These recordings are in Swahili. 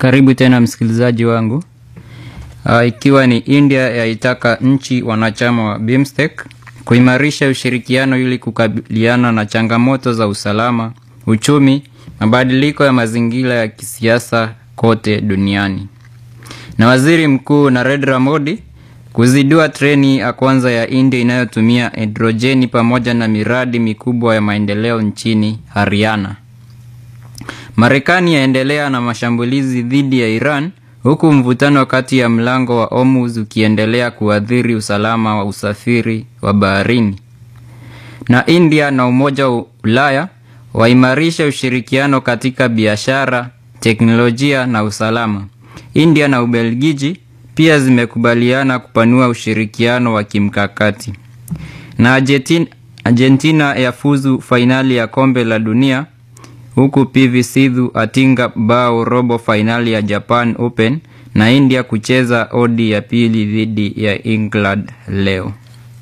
Karibu tena msikilizaji wangu. Uh, ikiwa ni India yaitaka nchi wanachama wa BIMSTEC kuimarisha ushirikiano ili kukabiliana na changamoto za usalama, uchumi, mabadiliko ya mazingira ya kisiasa kote duniani. Na Waziri Mkuu Narendra Modi kuzindua treni ya kwanza ya India inayotumia hidrojeni pamoja na miradi mikubwa ya maendeleo nchini Haryana. Marekani yaendelea na mashambulizi dhidi ya Iran huku mvutano kati ya mlango wa Hormuz ukiendelea kuathiri usalama wa usafiri wa baharini. Na India na Umoja wa Ulaya waimarisha ushirikiano katika biashara, teknolojia na usalama. India na Ubelgiji pia zimekubaliana kupanua ushirikiano wa kimkakati. Na Argentina, Argentina yafuzu fainali ya kombe la dunia huku PV Sidhu atinga bao robo fainali ya Japan Open na India kucheza odi ya pili dhidi ya England leo.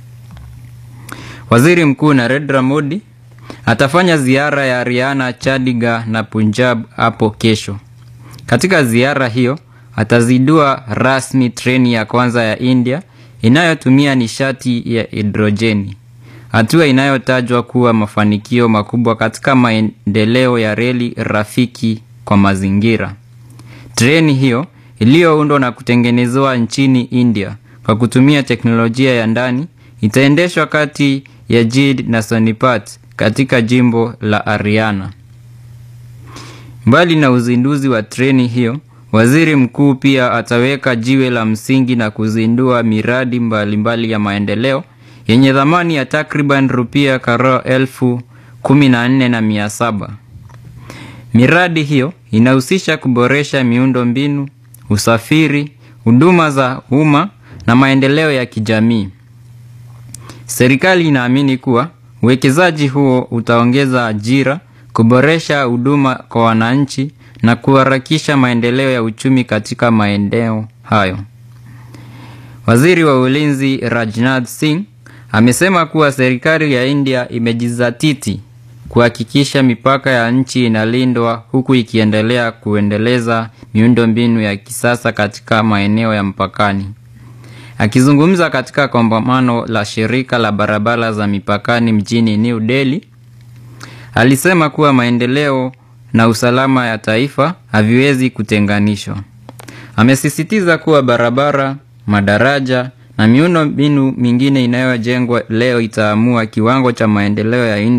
Waziri Mkuu Narendra Modi atafanya ziara ya Haryana, Chandigarh na Punjab hapo kesho. Katika ziara hiyo atazindua rasmi treni ya kwanza ya India inayotumia nishati ya hidrojeni, hatua inayotajwa kuwa mafanikio makubwa katika maendeleo ya reli rafiki kwa mazingira. Treni hiyo iliyoundwa na kutengenezewa nchini India kwa kutumia teknolojia ya ndani itaendeshwa kati ya Jid na Sonipat katika jimbo la Haryana. Mbali na uzinduzi wa treni hiyo, waziri mkuu pia ataweka jiwe la msingi na kuzindua miradi mbalimbali mbali ya maendeleo yenye thamani ya takriban rupia karo elfu kumi na nne na mia saba. Miradi hiyo inahusisha kuboresha miundo mbinu, usafiri, huduma za umma na maendeleo ya kijamii. Serikali inaamini kuwa uwekezaji huo utaongeza ajira, kuboresha huduma kwa wananchi na kuharakisha maendeleo ya uchumi katika maeneo hayo. Waziri wa Ulinzi Rajnath Singh amesema kuwa serikali ya India imejizatiti kuhakikisha mipaka ya nchi inalindwa huku ikiendelea kuendeleza miundombinu ya kisasa katika maeneo ya mpakani. Akizungumza katika kongamano la shirika la barabara za mipakani mjini New Delhi, alisema kuwa maendeleo na usalama ya taifa haviwezi kutenganishwa. Amesisitiza kuwa barabara, madaraja na miundo mbinu mingine inayojengwa leo itaamua kiwango cha maendeleo ya India